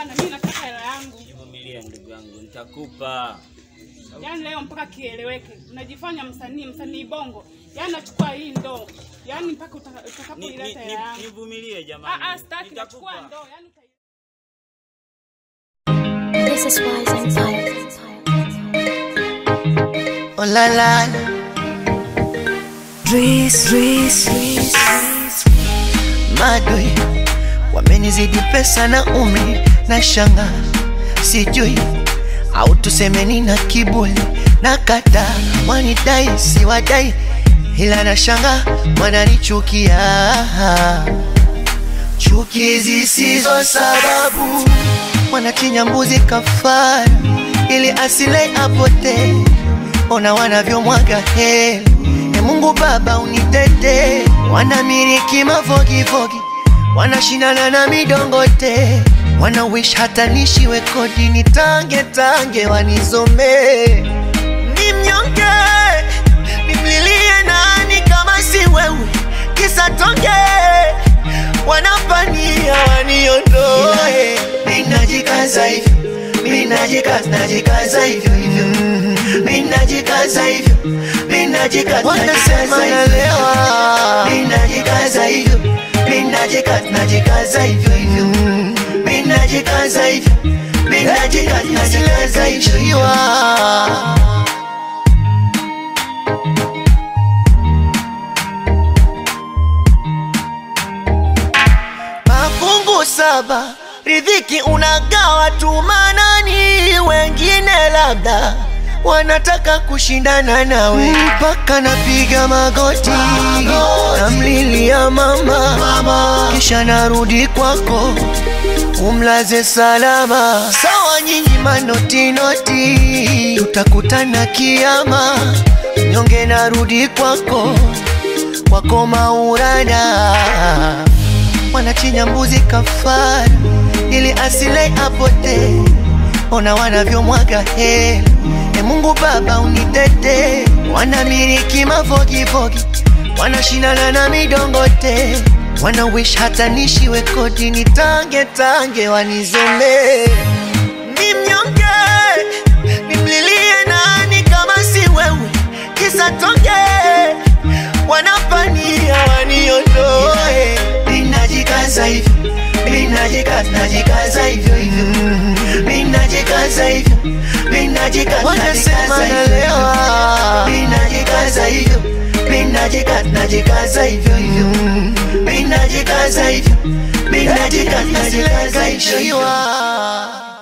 Hapana, mimi nataka hela yangu. Vumilia ndugu yangu, nitakupa. Yaani leo mpaka kieleweke. Unajifanya msanii, msanii bongo. Yaani nachukua hii ndoo. Yaani mpaka utaka- Ni- utakapoileta ni- hela ni- yangu. Nivumilie Ah jamani. ah, sitaki nachukua Nitakupa. ndoo. Yaani uta- This is wise empire. Oh la la Dris, Dris, Dris Madui wamenizidi pesa na umri na shanga sijui au tusemeni na kiburi na kata wanidai si wadai ila na shanga wananichukia chuki zisizo sababu wanachinja mbuzi kafara ili asile apotee ona wanavyomwaga heli e Mungu Baba unitete, wanamiriki mafogifogi, wanashindana na midongote, wana wish hata nishiwe kodi, nitange tange wanizomee, ni mnyonge, nimlilie nani kama si wewe, kisa tonge wanapania waniondoe, ninajikaza hivyo minajikaza najikaza hivyo hivyo minajikaza hivyo minajikaza wanasema nalewa minajikaza hivyo minajikaza najikaza hivyo hivyo minajikaza hivyo minajikaza najikaza hivyo hivyo mafungu saba ridhiki unagawa tu manani wengine labda wanataka kushindana nawe mpaka napiga magoti namlilia mama, mama kisha narudi kwako umlaze salama sawa nyinyi manotinoti tutakutana kiama nyonge narudi kwako kwako maurada wanachinja mbuzi kafara ili asile apotee. Ona wanavyomwaga hela, e Mungu Baba unitete. Wanamiriki mafogifogi, wanashindana na midongote, wana wish hata nishiwe kodi, nitange tange wanizomee. Ni mnyonge, nimlilie nani kama si wewe, kisa tonge wanapania waniondoe. Minajikaza hivyo, minajikaza, najikaza hivyo hivyo, minajikaza hivyo, minajikaza, wanasema nalewa, minajikaza hivyo, minajikaza, najikaza hivyo hivyo, minajikaza hivyo, minajikaza, najikaza hivyo hivyo.